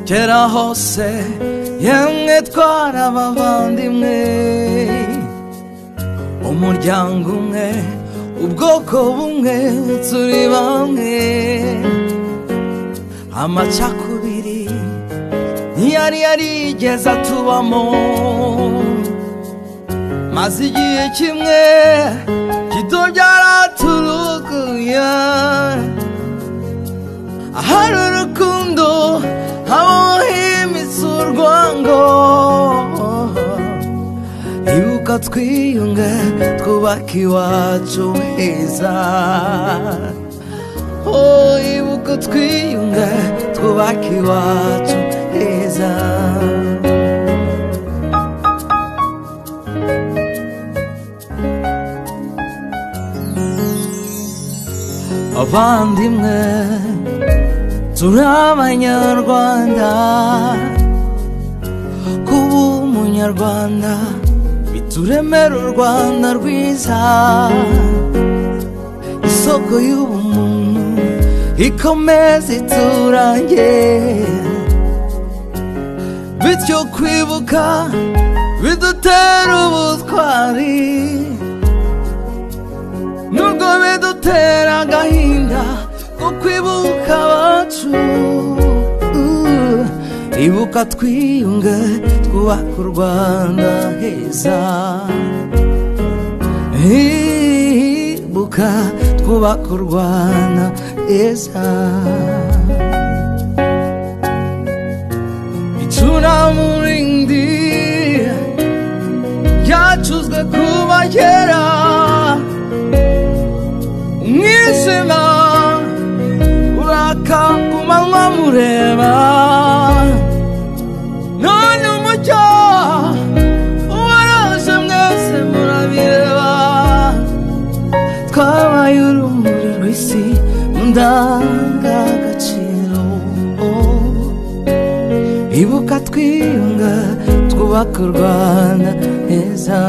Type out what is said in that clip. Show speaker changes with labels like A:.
A: kera hose yemwe twarabavandimwe umuryango umwe ubwoko bumwe turi bamwe amacakubiri ntiyari yarigeze atubamo maze igihe kimwe gito byaraturuguya ahari urukundo habaho himitse urwango ibuka twiyunge twubake iwacu heza oh ibuka twiyunge twubake iwacu heza abandimwe turi abanyarwanda kuba umunyarwanda bituremera u rwanda rwiza isoko y'ubumuntu ikomeza iturange bityo kwibuka bidutera ubutwari nubwo bidutera agahinda ko kwibuka abacu Uh, ibuka twiyunge twubaka u rwanda heza ibuka twubaka u rwanda heza icunamurindi ryacuzwe kuba kera umwijima uraka ku manywa mureba none umucyo uwaraje mwese murabireba twabaye urumuri rw'isi mu ndangagaciro ibuka twiyunga twubaka u rwanda heza